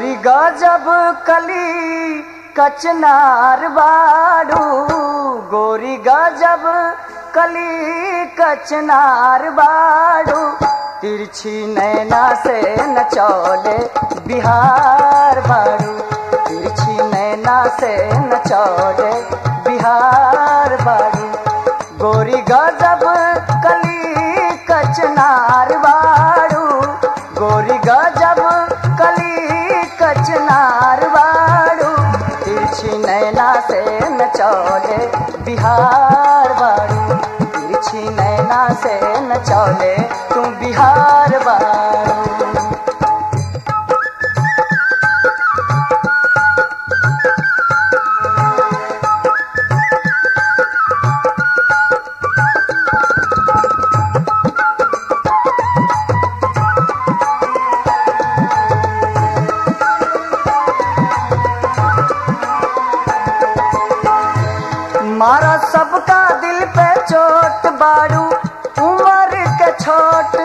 गोरी गजब कली कचनार बाड़ू गोरी गजब कली कचनार बाड़ू तिरछी नैना से नचौले बिहार बाड़ू तिरछी नैना से नचौले बिहार बाड़ू गोरी गजब कली कचनार बाड़ू गोरी गजब कली कचनार बाड़ू तिरछी नैना से नचौले बिहार बाड़ू तिरछी नैना से नचौले तू बिहार बाड़ू मारा सबका दिल पे चोट बाड़ू उम्र के छोट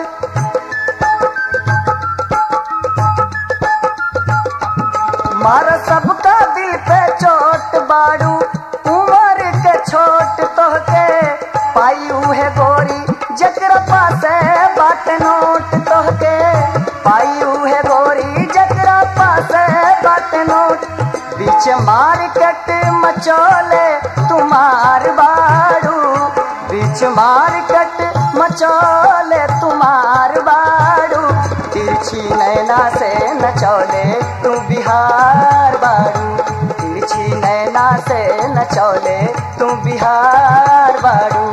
मारा सबका दिल पे चोट बाड़ू उम्र के छोट तोहके पाई उहे गोरी जकरा पासे बाट नोट तोहके पाई उहे गोरी जकरा पासे बाट नोट बीच मार्केट मचोले तुम्हार बाड़ू बीच मार्केट मचोले तुम्हार बाड़ू तिरछी नैना से नचौले तू बिहार बाड़ू तिरछी नैना से नचौले तू बिहार बाड़ू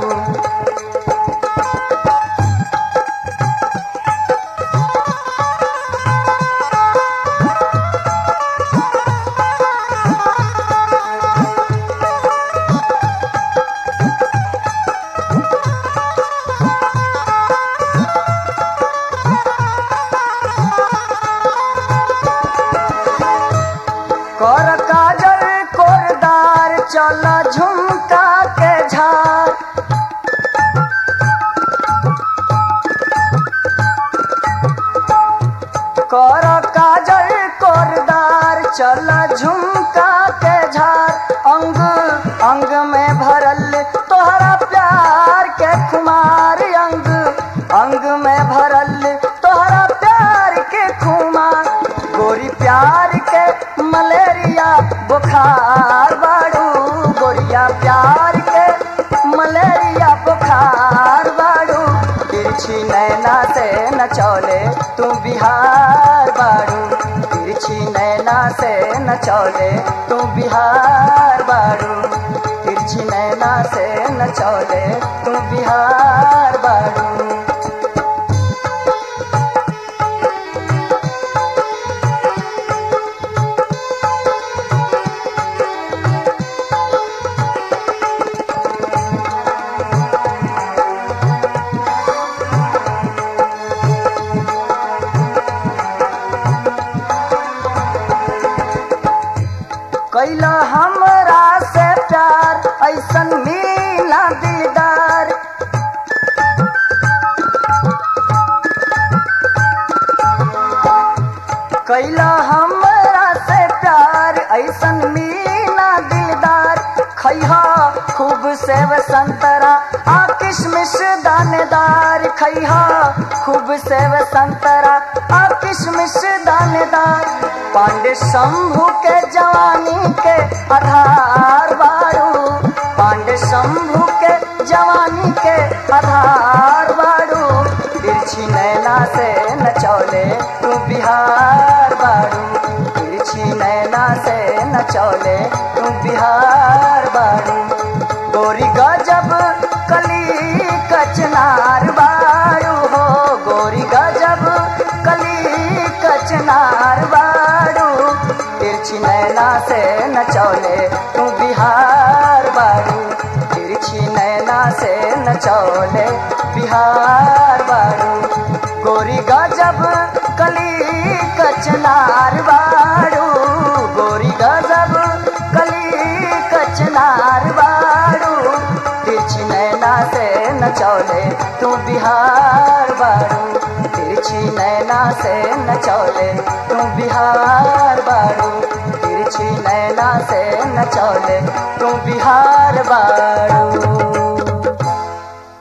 कर काजल कोरदार चल झुमका के झार कर काजल कोरदार चल झुमका के झार अंग अंग में भरल तोहरा प्यार के खुमार अंग अंग में भरल तोहरा प्यार के खुमार गोरी प्यार के मलेरिया बुखार बाड़ू गोरिया प्यार के मलेरिया बुखार बाड़ू तिरछी नैना से नचौले तू बिहार बाड़ू तिरछी नैना से नचौले तू बिहार बाड़ू तिरछी नैना से नचौले तू बिहार बाड़ू कैला हमरा से प्यार ऐसन मीना दीदार कैला हमरा से प्यार ऐसन मीना दिलदार खैहा खूब सेव संतरा आ किशमिश दानेदार खैहा खूब सेव संतरा आ किशमिश दानेदार पांडे शंभू के जवानी के आधार बारू पांडे शंभू के जवानी के आधार बारू तिरछी नैना से नचौले तू बिहार बारू तिरछी नैना से नचौले तू बिहार बारू गोरी गजब कली कचनार बारू हो गोरी गजब कली कचनार बारू तिरछी नैना से नचौले तू बिहार बारू तिरछी नैना से नचौले बिहार बारू गोरी गजब कली कचनार बारू गोरी गजब कली कचनार बारू तिरछी नैना से नचौले तू बिहार बारू तिरछी नैना से नचौले तू बिहार से नचौले तू बिहार बाड़ू